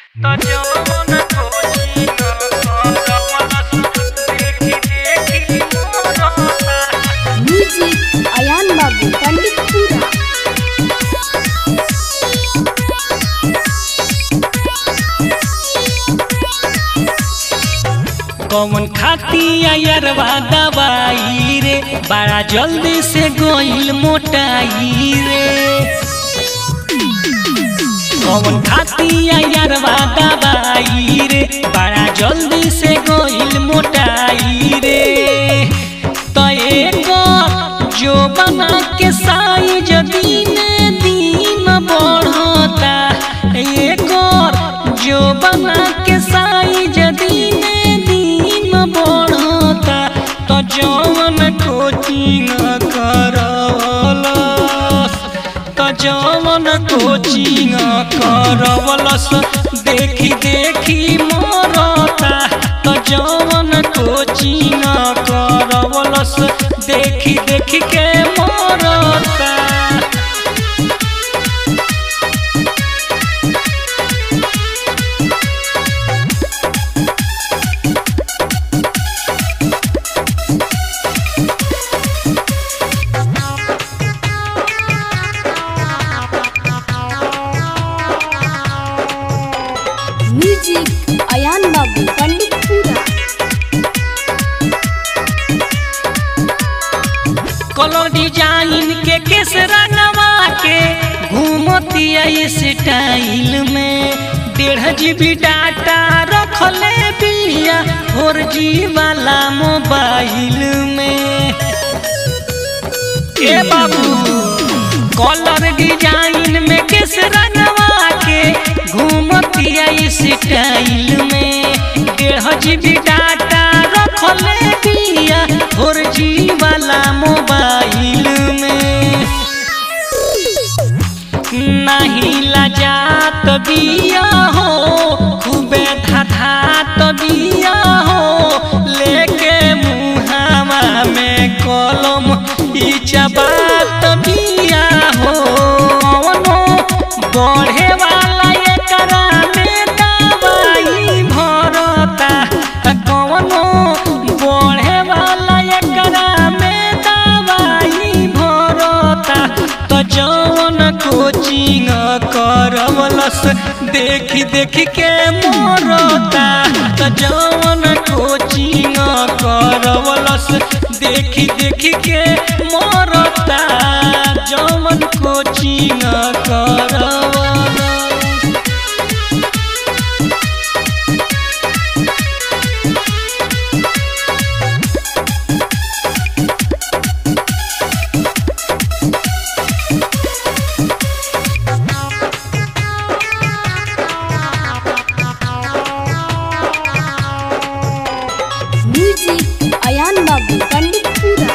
त जवन कोचिंग करवलस देखी देखी मोरता म्यूजिक अयान बाबू पंडितपुरा कौन खाती अयरवा दवाई रे बड़ा जल्दी से गोइल मोटाई रे कौन खाती अयरवा दवाई रे बड़ा जल्दी से गोइल मोटाई रे तो एक जो बना के साइज दिन दिन बढ़ता एक जो बना के साइज दिन दिन बढ़ता तो जवन कोचिंग करवलस त जवन कोचिंग करवलस देखी देखी मरता त जवन कोचिंग करवलस देखी देखी के मरता म्यूजिक अयान बाबू पंडितपुरा कलर डिजाइन के केस रंगवा के घूमती स्टाइल में डेढ़ जीबी डाटा रखले बिया फोर जी वाला मोबाइल में ए बाबू कलर डिजाइन में किस रंगवा के घूमती स्टाइल में डेढ़ जीबी डाटा रखले बिया फोर जी वाला मोबाइल में नहीं लजात बिया हो खूबे धाधात बिया हो लेके मुहावा में कलम ई चबात बिया हो कौनो बढ़े वाला एकरा में दवाई भरता कौनो बढ़े वाला एकरा में दवाई भरता त जवन कोचिंग करवलस देखी देखी के मरता त जवन कोचिंग करवलस देखी देखी के मरता जवन कोचिंग करवलस म्यूजिक अयान बाबू पंडितपुरा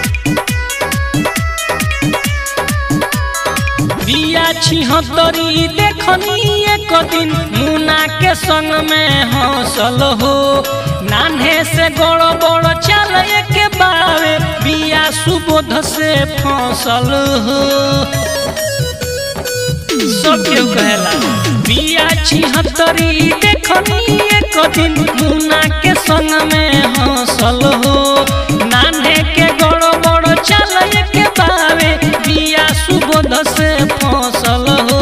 बिया छिहत्तरी देखनी एक दिन मुना के संग में हौसल हो नान्हे से गड़ बड़ चल के बावे बिया सुबोध से फसल हो सब केहू कहेला बिया छिहत्तरी देखनी एक दिन मुना के संग में हौसल हो नान्हे के गड़ बड़ चल के बावे बिया सुबोध से फसल हो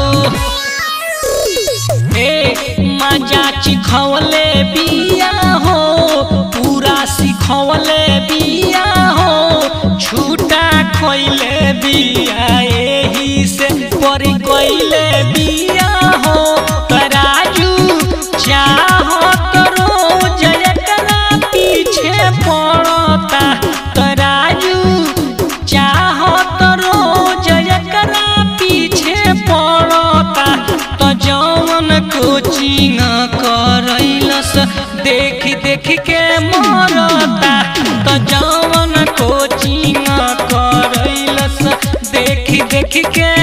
ए मजा चिखवले बिया हो पूरा सिखवले बिया हो छूटा खोइले बिया एही से परी कोइले बिया हो तराजू चाहो तो रोज एकरा पीछे पड़ता तराजू चाहो तो रोज एकरा पीछे पड़ता तो जवन कोचिंग करैलस देखी देखी के मरता तो जवन कोचिंग करैलस देखी देखी के